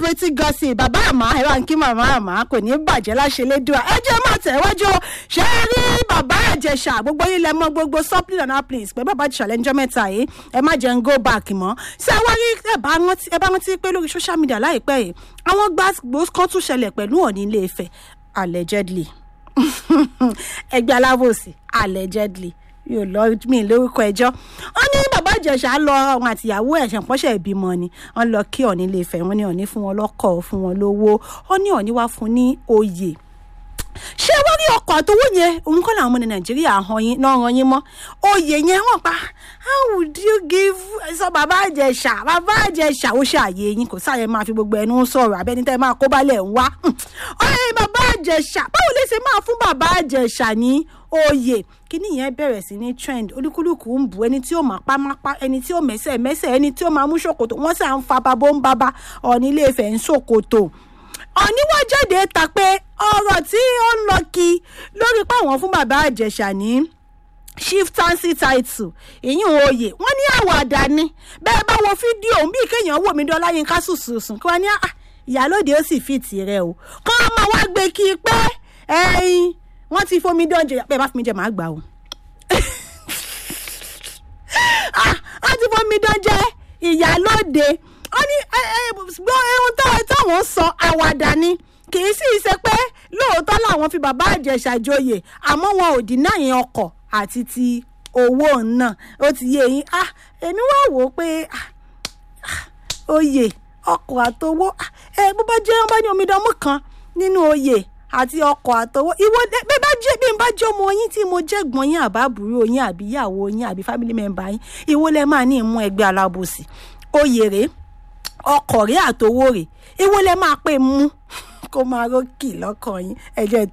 celebrity gossip bàbá àmà ẹ bá ń kí màmá àmà kò ní bàjẹ́ láṣẹ lédùá ẹ jẹ́ máa tẹ̀wájú o. ṣé ẹ rí bàbá àjẹsà gbogbo yín lẹ mọ gbogbo supply and applis pé bàbá àjẹsà lẹ́njọ́ mẹ́ta yìí ẹ má jẹ́ ń go back mọ́ ṣé wá rí ẹ bá rántí ẹ bá rántí pé lórí social media láìpẹ́ yìí àwọn gbàgbó kan tún ṣẹlẹ̀ pẹ̀lú Ọọ̀ni Ilé Ifẹ̀ allegedly ẹgbẹ́ alábòsí allegedly yóò lọ mí lórúkọ ẹjọ́ wọ́n ní bàbá ìjẹ̀ṣà lọ àwọn àtìyàwó ẹ̀ṣẹ̀ pọ́ṣẹ̀ ìbímọ ni wọ́n lọ kí Ọọ̀ni Ilé Ifẹ̀ wọ́n ní Ọọ̀ni fún wọn lọ́kọ̀ fún wọn lówó wọ́n ní Ọọ̀ni wá fún ní oyè ṣé wọ́n rí ọkọ̀ àtọwọ́ yẹn òun kọ́ làwọn ọmọ ní nàìjíríà hàn yín náà ràn yín mọ́ oyè yẹn wọ́n pa how would you give sọ bàbá àjẹsà bàbá àjẹsà ó ṣe àyè yín kò sáyẹn máa fi gbogbo ẹnu sọ̀rọ̀ abẹ́ni tẹ́ máa kó balẹ̀ ń wá ọ̀rẹ́ bàbá àjẹsà báwo lè ṣe máa fún bàbá àjẹsà ní oyè kíní yẹn bẹ̀rẹ̀ sí ní trend olúkúlùkù ń bu ẹni tí ó máa pa máa pa ẹni tí ó mẹ́sẹ̀ mẹ́sẹ̀ ẹni tí ó máa mú ṣòkòtò wọ́n sì à ń fa babó ń bábá Ọọ̀ni Ilé Ifẹ̀ ń ṣòkòtò Ọọ̀ni wá jáde ta pé ọ̀rọ̀ tí ó ń lọ kí lórí pé àwọn fún bàbá àjẹsà ní chieftaincy title ìyún oyè wọ́n ní àwàdà ni bẹ́ẹ̀ bá wo fídíò bí kéèyàn wò mí dọ́lá yín ká sùsùsùn kí wọ́n ní ìyálòde ó sì fi tìrẹ o kọ́ ọmọ wa gbé kí i pé ẹyin wọ́n ti fomi dán jẹ bẹ́ẹ̀ bá fi mi jẹ màá gbà o wọ́n ti fomi dán jẹ ìyálòde wọ́n ní gbọ́ ohun táwọn sọ àwàdà ni kì í sì ṣe pé lóòótọ́ làwọn fi bàbá àjẹsà joyè àmọ́ wọn ò dín náà yẹn ọkọ̀ àti ti owó náà ó ti yé yín ah èmi wá wò ó pé oyè ọkọ̀ àtowó ẹ bó bá jẹ́ ọba ní omidanmú kan nínú oyè àti ọkọ̀ àtowó ìwọ bí bá jẹ́ bí n bá jẹ́ ọmọ yín tí mo jẹ́ gbọ́n yín àbábùrú yín àbí ìyàwó yín àbí family member yín ìwọ lẹ máa ní ìmú ẹgbẹ́ alábòsí oyè rèé ọkọ̀ rèé àtowó rèé ìwọ lẹ máa pè mú kó máa rókì lọ́kàn yín ẹ̀jẹ̀